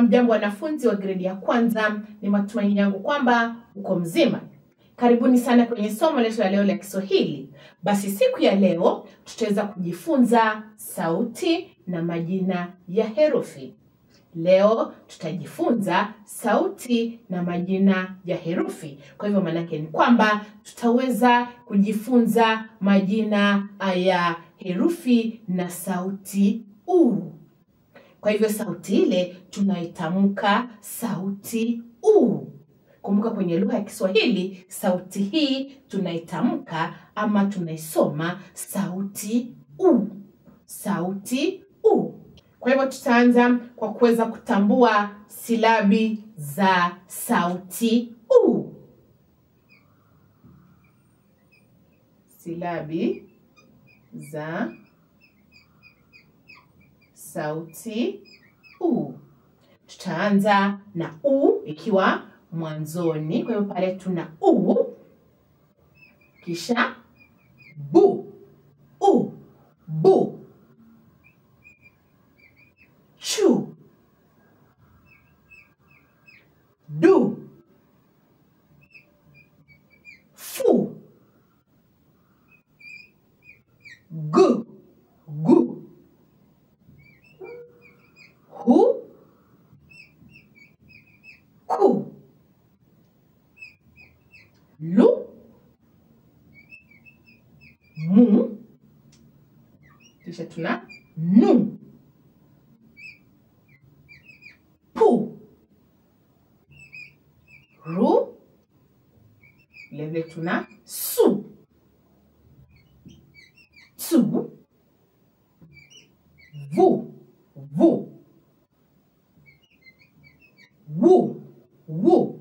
Hamjambo wanafunzi wa gredi ya kwanza, ni matumaini yangu kwamba uko mzima. Karibuni sana kwenye somo letu la leo la Kiswahili. Basi siku ya leo tutaweza kujifunza sauti na majina ya herufi. Leo tutajifunza sauti na majina ya herufi. Kwa hivyo maanake ni kwamba tutaweza kujifunza majina ya herufi na sauti u. Kwa hivyo sauti ile tunaitamka sauti u. Kumbuka kwenye lugha ya Kiswahili sauti hii tunaitamka ama tunaisoma sauti u. Sauti u. Kwa hivyo tutaanza kwa kuweza kutambua silabi za sauti u. Silabi za sauti u. Tutaanza na u ikiwa mwanzoni. Kwa hivyo pale tuna u, kisha bu, u, bu, chu, du, fu, gu, gu, hu, ku, lu, mu, kisha tuna nu, pu, ru, vilevile tuna su, tu, vu, vu, wu, wu,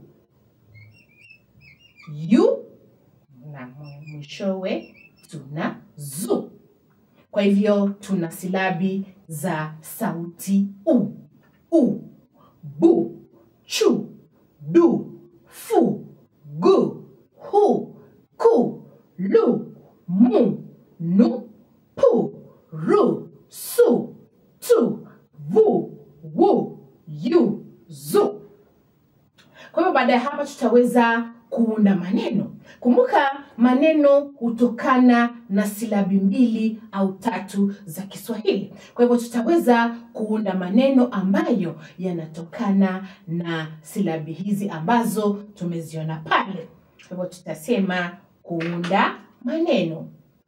yu na mwishowe tuna zu. Kwa hivyo tuna silabi za sauti u, u, bu, chu, du, fu, gu, hu, ku, lu, mu, nu, pu, ru, su, tu, vu, wu, yu, zu. Kwa hivyo baada ya hapa tutaweza kuunda maneno. Kumbuka maneno hutokana na silabi mbili au tatu za Kiswahili. Kwa hivyo tutaweza kuunda maneno ambayo yanatokana na silabi hizi ambazo tumeziona pale. Kwa hivyo tutasema kuunda maneno.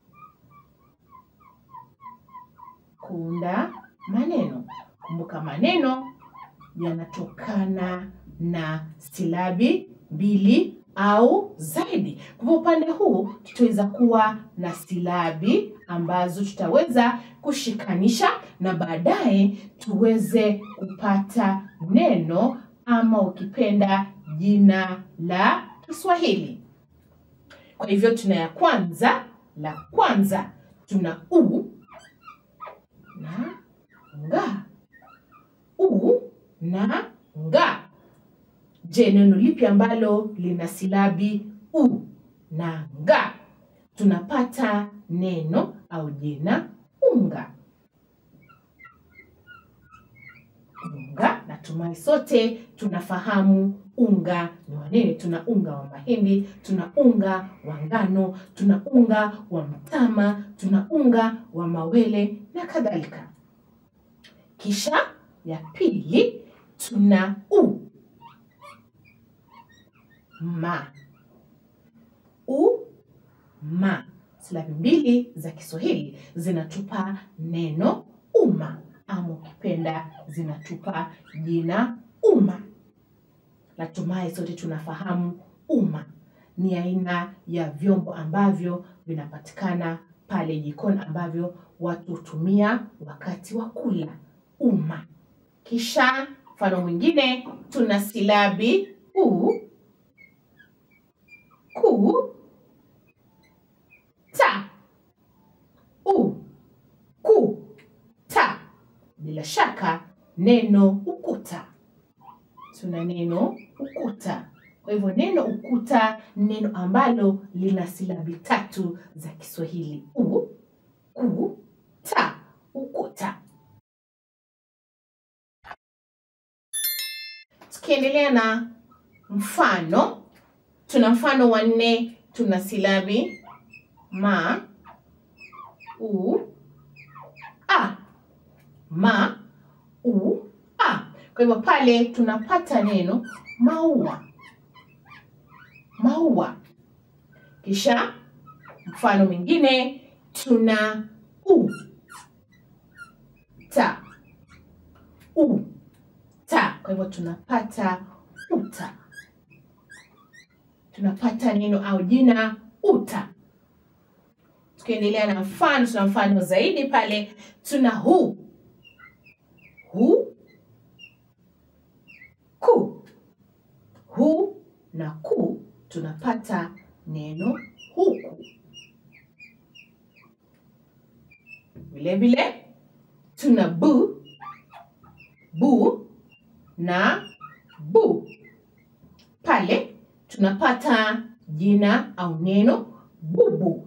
Kuunda maneno. Kumbuka maneno yanatokana na silabi mbili au zaidi. Kwa hivyo upande huu tutaweza kuwa na silabi ambazo tutaweza kushikanisha na baadaye tuweze kupata neno ama ukipenda jina la Kiswahili. Kwa hivyo tuna ya kwanza, la kwanza tuna u na nga, u na nga. Je, neno lipi ambalo lina silabi u na nga? Tunapata neno au jina unga. Unga, natumai sote tunafahamu unga ni wa nini. Tuna unga wa mahindi, tuna unga wa ngano, tuna unga wa mtama, tuna unga wa mawele na kadhalika. Kisha ya pili tuna u ma u ma. Silabi mbili za Kiswahili zinatupa neno umma, ama ukipenda zinatupa jina umma. Natumai sote tunafahamu umma ni aina ya vyombo ambavyo vinapatikana pale jikoni ambavyo watu hutumia wakati wa kula. Umma. Kisha mfano mwingine tuna silabi u ku ta u ku ta. Bila shaka neno ukuta, tuna neno ukuta. Kwa hivyo neno ukuta ni neno ambalo lina silabi tatu za Kiswahili: u, ku, ta, ukuta. tukiendelea na mfano, tuna mfano wa nne, tuna silabi ma, u, a. Ma, u, a. Kwa hivyo pale tunapata neno maua, maua. Kisha mfano mwingine tuna u, ta, u, ta. Kwa hivyo tunapata uta, tunapata neno au jina uta. Tukiendelea na mfano, tuna mfano zaidi pale, tuna hu, hu, ku, hu na ku, tunapata neno huku. Vile vile tuna bu, bu na bu. Pale tunapata jina au neno bubu.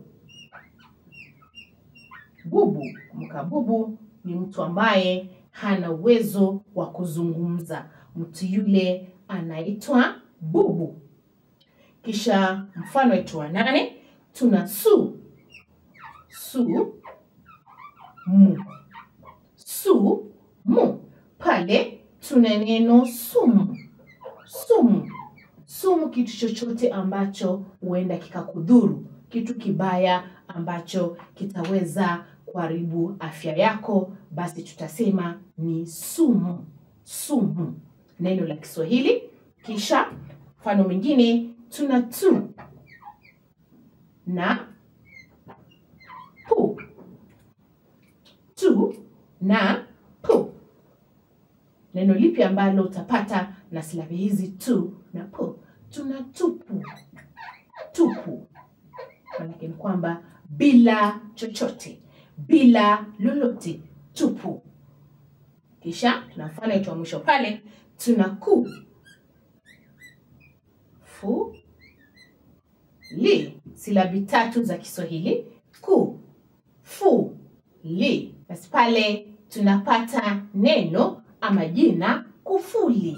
Bubu. Kumbuka, bubu ni mtu ambaye hana uwezo wa kuzungumza. Mtu yule anaitwa bubu. Kisha mfano wetu wa nane tuna su, su, mu, su, mu. Pale tuna neno sumu, sumu, sumu, kitu chochote ambacho huenda kikakudhuru, kitu kibaya ambacho kitaweza kuharibu afya yako, basi tutasema ni sumu, sumu, neno la Kiswahili. Kisha mfano mwingine tuna tu na pu, tu na pu. Neno lipi ambalo utapata na silabi hizi tu na pu? Tuna tupu, tupu, manake ni kwamba bila chochote, bila lolote, tupu. Kisha tuna mfano wetu wa mwisho pale, tuna ku, fu, li, silabi tatu za Kiswahili, ku, fu, li. Basi pale tunapata neno ama jina kufuli.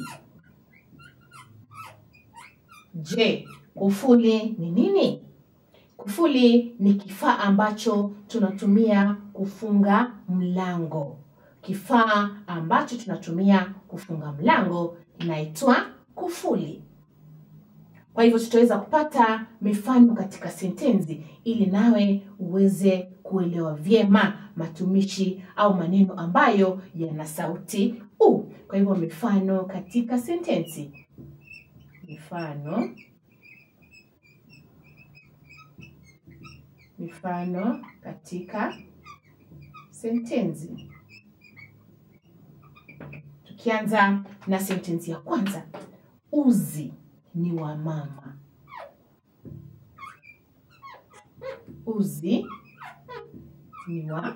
Je, kufuli ni nini? Kufuli ni kifaa ambacho tunatumia kufunga mlango. Kifaa ambacho tunatumia kufunga mlango inaitwa kufuli. Kwa hivyo tutaweza kupata mifano katika sentensi ili nawe uweze kuelewa vyema matumishi au maneno ambayo yana sauti u. Kwa hivyo mifano katika sentensi. Mifano mifano katika sentensi. Tukianza na sentensi ya kwanza, uzi ni wa mama. Uzi ni wa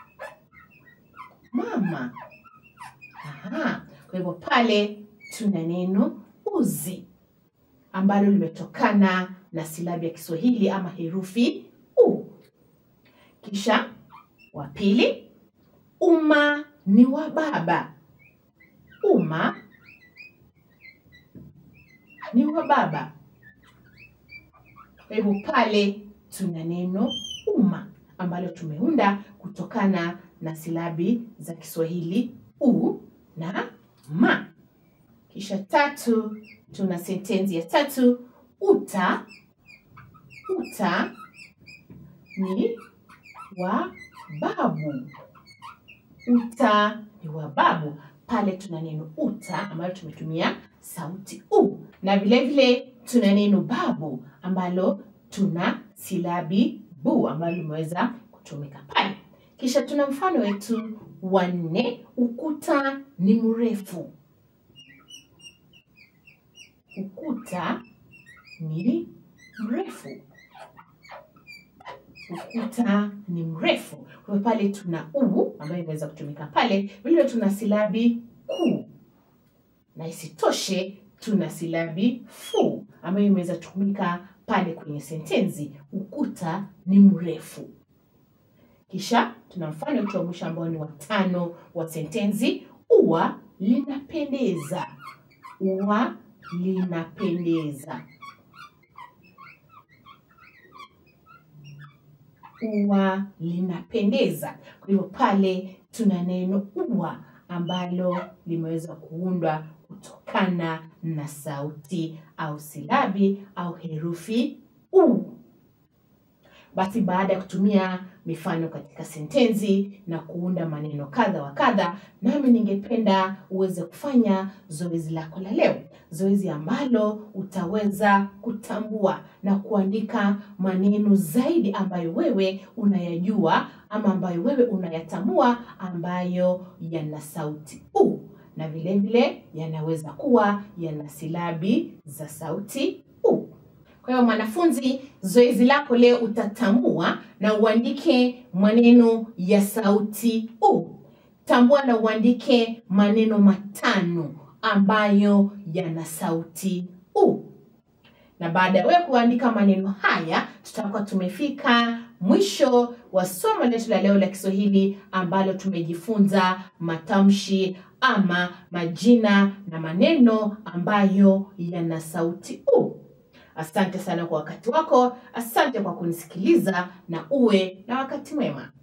mama. Aha. Kwa hivyo pale tuna neno uzi ambalo limetokana na silabi ya Kiswahili ama herufi u. Kisha wa pili, umma ni wa baba. Umma ni wa baba. Kwa hivyo pale tuna neno umma ambalo tumeunda kutokana na silabi za Kiswahili u na ma. Kisha tatu, tuna sentensi ya tatu, uta. Uta ni wa babu. Uta ni wa babu. Pale tuna neno uta ambalo tumetumia sauti u, na vile vile tuna neno babu ambalo tuna silabi bu ambalo limeweza kutumika pale. Kisha tuna mfano wetu wa nne, ukuta ni mrefu. Ukuta ni mrefu. Ukuta ni mrefu. Kwa hiyo pale tuna u ambayo imeweza kutumika pale, vile tuna silabi ku, na isitoshe tuna silabi fu ambayo imeweza kutumika pale kwenye sentensi. Ukuta ni mrefu. Kisha tuna mfano wetu wa mwisho ambao ni watano wa sentensi, ua linapendeza. ua linapendeza. Ua linapendeza. Kwa hivyo pale tuna neno ua ambalo limeweza kuundwa kutokana na sauti au silabi au herufi u. Basi baada ya kutumia mifano katika sentensi na kuunda maneno kadha wa kadha, nami ningependa uweze kufanya zoezi lako la leo, zoezi ambalo utaweza kutambua na kuandika maneno zaidi ambayo wewe unayajua ama ambayo wewe unayatambua ambayo yana sauti u na vile vile yanaweza kuwa yana silabi za sauti u. Kwa hiyo mwanafunzi, zoezi lako leo utatambua na uandike maneno ya sauti u. Tambua na uandike maneno matano ambayo yana sauti u. Na baada ya wewe kuandika maneno haya, tutakuwa tumefika mwisho wa somo letu la leo la Kiswahili ambalo tumejifunza matamshi ama majina na maneno ambayo yana sauti u. Asante sana kwa wakati wako, asante kwa kunisikiliza na uwe na wakati mwema.